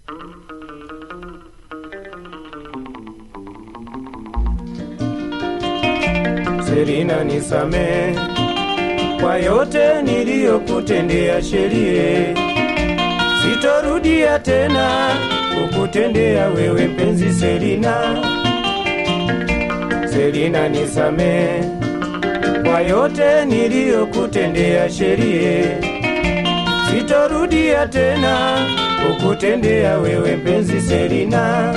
Selina nisamee kwa yote niliyokutendea sherie, sitorudia tena kukutendea wewe mpenzi Selina. Selina nisamee kwa yote niliyokutendea sherie, sitorudia tena kukutendea wewe mpenzi Selina.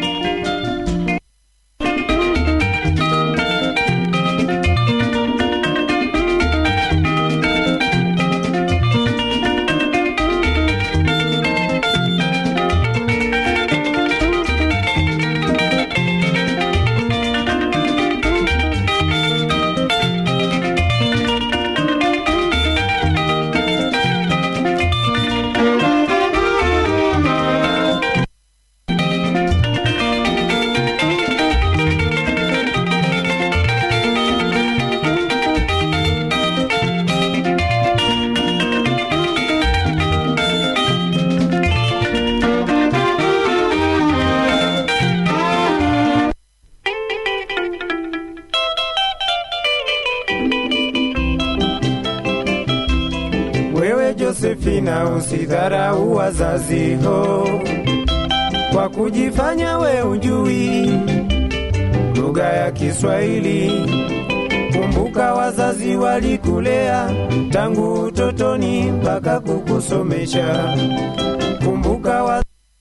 Wewe Josefina, usidharau wazazi ho kwa kujifanya we ujui lugha ya Kiswahili. Kumbuka wazazi walikulea tangu utotoni mpaka kukusomesha. Kumbuka wa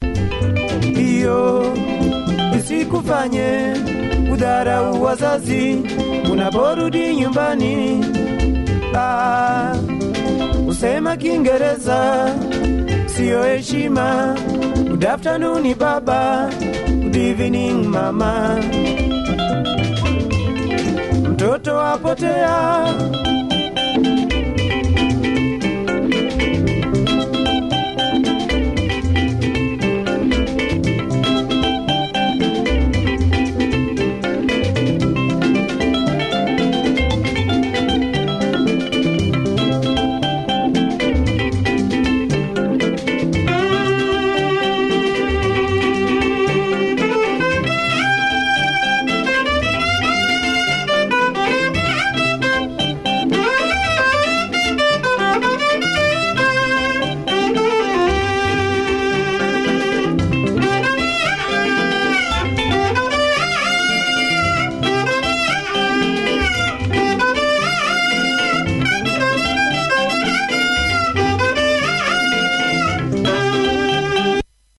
hiyo isikufanye udharau wazazi unaporudi nyumbani. Ah, Usema Kiingereza siyo heshima. Good afternoon baba, good evening mama. Mtoto apotea